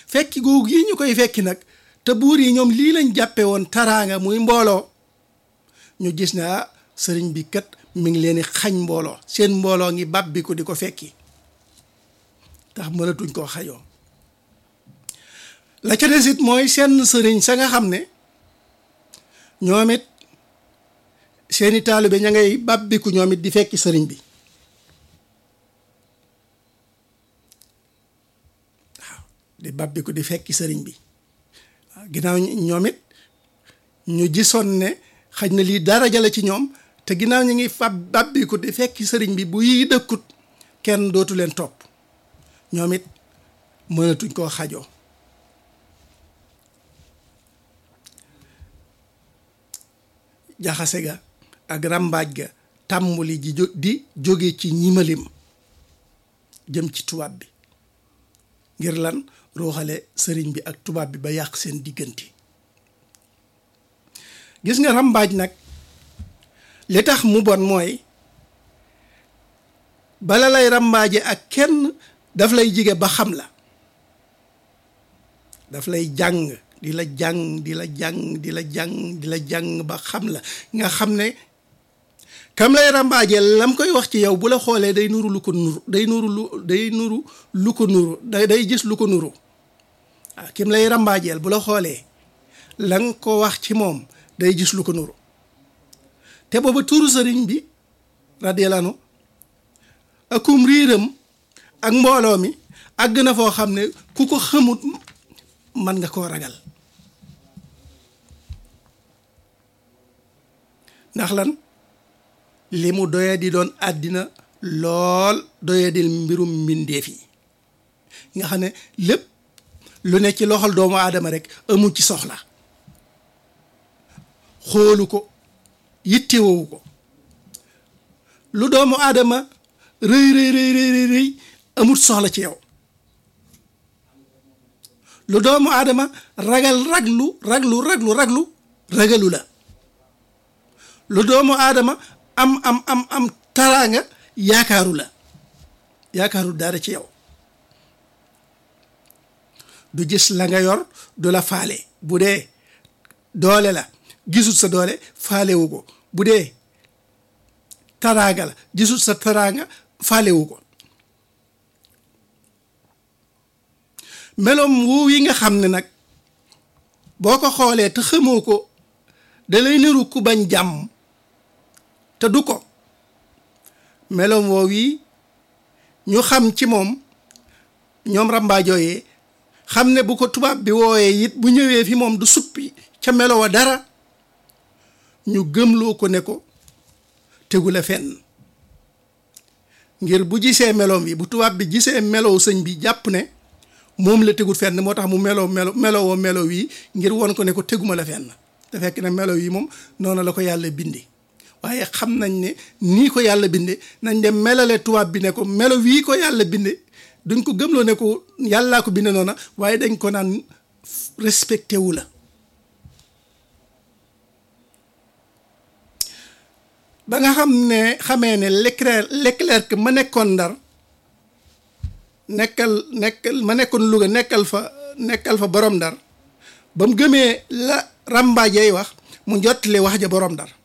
fekki googu yi ñu koy fekki nag te buur yi ñoom lii lañ jàppe woon taraanga muy mbooloo ñu gis ne ah sëriñ bi kat mi ngi leen di xañ mbooloo seen mbooloo ngi bàbbi ko di ko fekki tax mënatuñ koo xajoo la ca des it mooy seen sëriñ sa nga xam ne ñoom it seeni taalibe ña ngay bàbbiku ñoom it di fekki sëriñ bi waaw di bàbbiku di fekki sëriñ bi waaw ginnaaw ñoom it ñu gisoon ne xaj na lii dara jale ci ñoom te ginnaaw ñu ngi fab bàbbiku di fekki sëriñ bi bu yi dëkkut kenn dootu leen topp ñoom it mënatuñ koo xajoo jaxase ga ak ràmbaaj ga tàmbali ji di jóge ci ñimalim jëm ci tubaab bi ngir lan ruuxale sëriñ bi ak tubaab bi ba yàq seen diggante gis nga ràmbaaj nag li tax mu bon mooy bala lay ràmbaaje ak kenn daf lay jige ba xam la daf lay jàng di la jàng di la jàng di la jàng di la jàng ba xam la nga xam ne kam lay ràmbaajeel lam koy wax ci yow bu la xoolee day nuru lu ko nuru day nuru lu day nuru lu ko nuru day day gis lu ko nuru waaw kim lay ràmbaajeel bu la xoolee la nga ko wax ci moom day gis lu ko nuru te booba turu sëriñ bi radiyallahu anhu akum riiram ak mbooloo mi àgg na foo xam ne ku ko xamut mën nga koo ragal ndax lan li mu doya di doon àddina lool doya di mbirum mbindeef yi nga xam ne lépp lu ne ci loxol doomu aadama rek amul ci soxla xoolu ko yittewowu ko lu doomu aadama rëy rëy rëy rëy rëy amut soxla ci yow lu doomu aadama ragal raglu raglu raglu raglu ragalu la lu doomu aadama am am am am taraanga yaakaaru la yaakaaru dara ci yow du gis la nga yor du la faale bu dee doole la gisul sa doole faalewu ko bu dee taraanga la gisul sa taraanga faalewu ko meloom woow yi nga xam ne nag boo ko xoolee te xamoo ko da lay niru ku bañ jàmm te du ko meloom woow yi ñu xam ci moom ñoom ràmbaajooyee xam ne bu ko tubaab bi wooyee it bu ñëwee fi moom du suppi ca melo wa dara ñu gëmloo ko ne ko tegu la fenn ngir bu gisee meloom yi bu tubaab bi gisee melow sëñ bi jàpp ne moom la tegul fenn moo tax mu meloo melo melowoo melo wi ngir won ko ne ko teguma la fenn te fekk na melo yi moom noonu la ko yàlla binde waaye xam nañ ne nii ko yàlla binde nañ dem melale tubaab bi ne ko melo wii ko yàlla binde duñ ko gëmloo ne ko yàllaa ko binde noona waaye dañ ko naan respecté wu la ba nga xam ne xamee ne Leclerc Leclerc ma nekkoon ndar nekkal nekkal ma nekkoon Louga nekkal fa nekkal fa borom ndar ba mu gëmee la ràmbaajey wax mu jottali wax ja borom ndar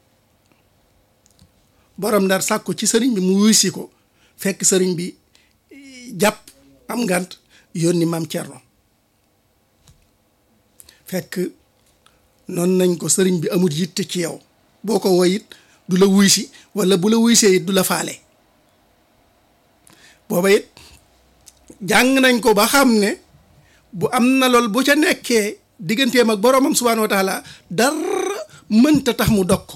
borom ndar sàkku ci sëriñ bi mu wuysi ko fekk sëriñ bi jàpp am ngant yónni maam Cerno fekk noonu nañ ko sëriñ bi amul yitte ci yow boo ko woy it du la wuysi wala bu la wuysee it du la faale booba it jàng nañ ko ba xam ne bu am na lool bu ca nekkee digganteem ak boroomam subhaanahu wa taala dara mënta tax mu dog ko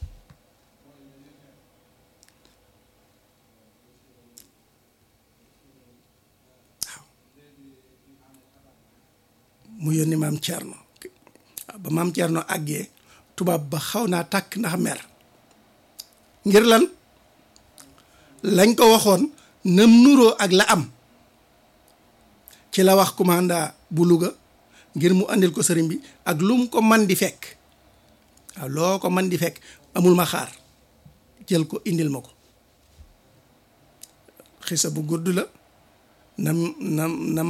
waaw mu yónni maam Thierno ba maam Thierno àggee tubaab ba xaw naa tàkk ndax mer ngir lan lañ ko waxoon nam nuroo ak la am ci la wax commanda bu Louga ngir mu andil ko sëriñ bi ak lu mu ko man di fekk waaw loo ko man di fekk amul ma xaar jël ko indil ma ko xisa bu gudd la nam nam nam